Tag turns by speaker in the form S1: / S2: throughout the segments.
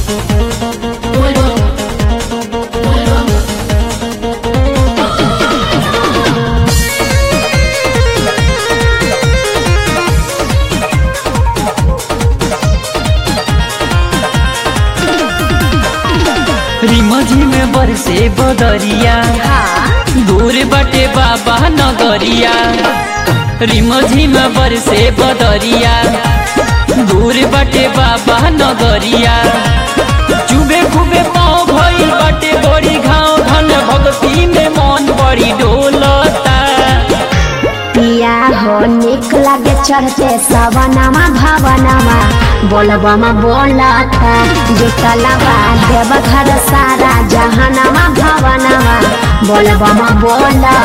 S1: रिमझी में बरसे बदरिया दूर बटे बाबा नगरिया रिमझी में बरसे बदरिया दूर बटे बाबा नगरिया चुबे खुबे पाँव भइल बटे बड़ी घाव घन भक्ति में मन बड़ी डोलता
S2: पिया हो निक लागे चढ़ते सवनमा भवनमा बोलबमा बोलता जुटलबा देव घर सारा जहनमा भवनमा बोलबमा बोलता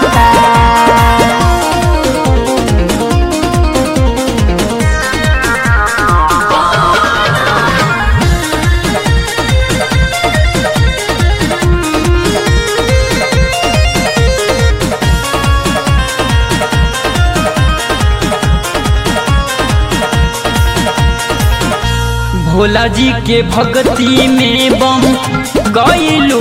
S1: भोला जी के भक्ति में बम गईलू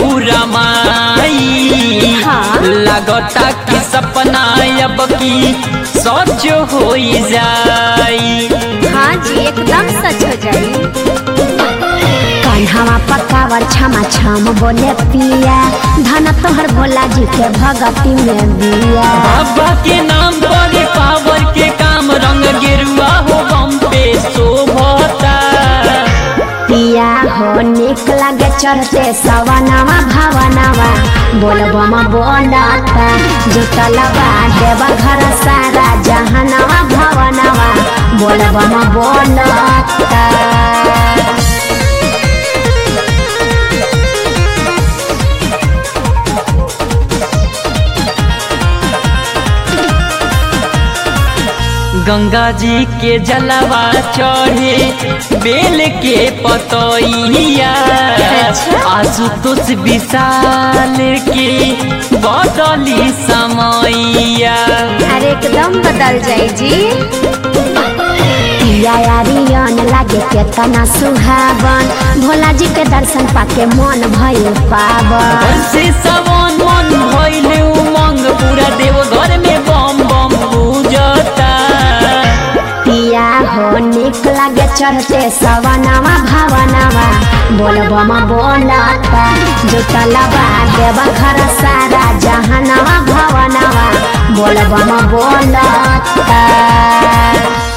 S1: रमाई
S2: हाँ।
S1: लगता कि सपना अब की सच हो जाई
S2: हाँ जी एकदम सच हो जाई कन्हवा पकावर छमा छम बोले पिया धन तोहर भोला जी के भगती में बिया
S1: बाबा के नाम पर पावर के काम रंग गेरुआ हो बम पे शोभता
S2: पिया हो निक लागे चढ़ते सवनवा भवनवा बोलबमा बोलता जुटलबा देव घर सारा जहनवा भवनवा बोलबमा बोलता
S1: गंगा जी के जलवा चढ़े बेल के पतैया
S2: अच्छा।
S1: आशुतोष विशाल के बदली समैया
S2: अरे एकदम बदल जाई जी पिया यारियन लागे केतना सुहावन भोला जी के दर्शन पाके मन भइल पावन
S1: से सवन मन भइले उमंग पूरा देवघर में बम बम पूजता
S2: पिया हो निक लागे चढ़ते सवनवा भवनवा बोलबमा बोलता जुटलबा देव घर सारा जहनवा भवनवा बोलबमा बोलता